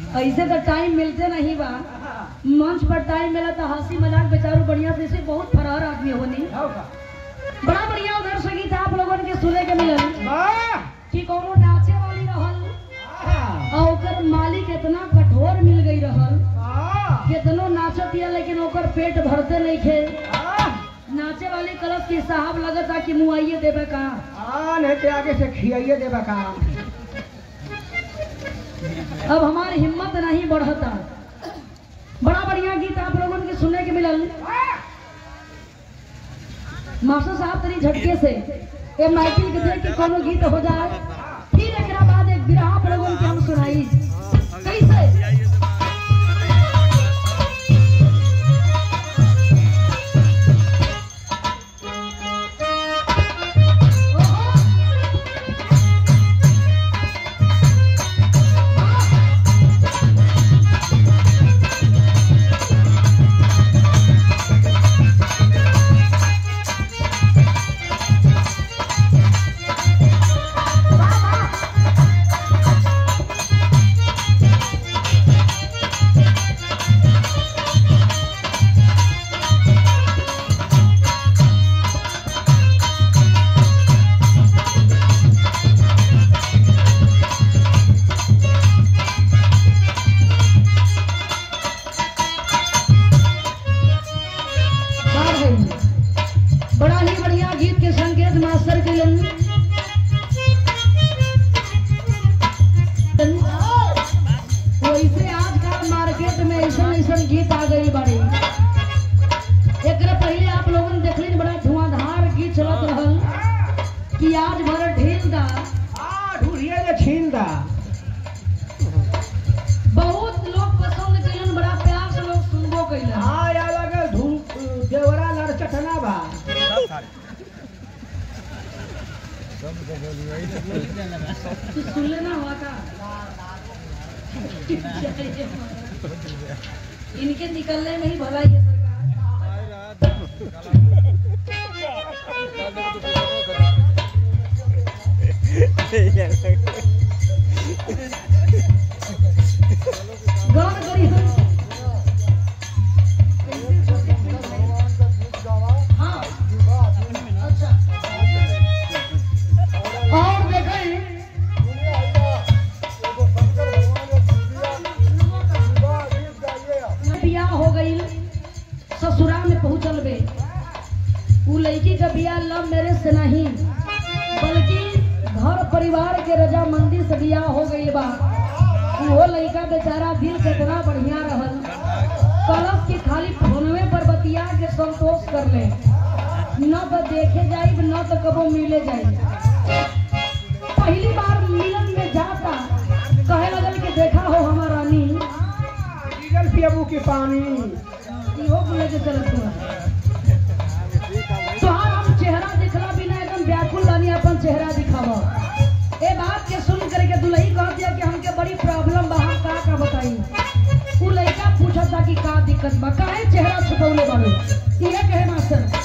ऐसे तो टाइम मिलते नहीं बा मंच पर टाइम मिला तो हंसी मजाक बेचारू बढ़िया से इसे बहुत फरार आदमी होनी बड़ा बढ़िया उधर संगीत आप लोगन के सुने के मिलल कि कोनो नाचे वाली रहल और ओकर मालिक इतना कठोर मिल गई रहल कितनो नाचत या लेकिन ओकर पेट भरते नहीं खे नाचे वाली कलश की साहब लगता कि मुआइए देवे का आगे से खियाइए देबा का अब हमारी हिम्मत नहीं बढ़ता बड़ा बढ़िया गीत आप लोगों के सुनने के मिलल मास्टर साहब तरी झटके से ए माइकिल के देख के कोनो गीत हो जाए फिर एकरा बाद एक बिरहा आप लोगों के हम सुनाई कैसे बात है ये। बड़ा ही बढ़िया गीत के संकेत मास्टर के लिए वैसे आजकल मार्केट में ऐसा ऐसा गीत आ गई बड़ी एकरा पहले आप लोगन ने देखली बड़ा धुआंधार गीत चलत रहल कि आज भर ढील दा ढूढ़िए जे छीन दा बहुत लोग पसंद कइलन बड़ा प्यार से लोग सुनबो कइलन हाँ या लगे धूप देवरा लड़ चटना बा तू सुन लेना हुआ का इनके निकलने में ही भलाई है सरकार गौर करी हम हाँ अच्छा और देखें बियाह हो गई ससुराल में पहुंचल बे उ लड़की का बियाह लव मैरिज से नहीं बल्कि घर परिवार के रजामंदी से बियाह हो गई बा वो लड़का बेचारा दिल कितना बढ़िया रहल कलश की खाली फोनवे पर बतिया के संतोष कर ले न तो देखे जाई न तो कबो मिले जाई पहली बार मिलन में जाता कहे लगल कि देखा हो हमार रानी डीजल पियबू की पानी इहो बोले के चलत हुआ तोहार हम चेहरा दिखला बिना एकदम व्याकुल बानी अपन चेहरा दिखावा ए बात के सुन करके दुल्ही कह दिया कि हमके बड़ी प्रॉब्लम बा हम का का बताई उ लड़का पूछता कि का दिक्कत बा काहे चेहरा छुपौले बाड़ू इहे कहे मास्टर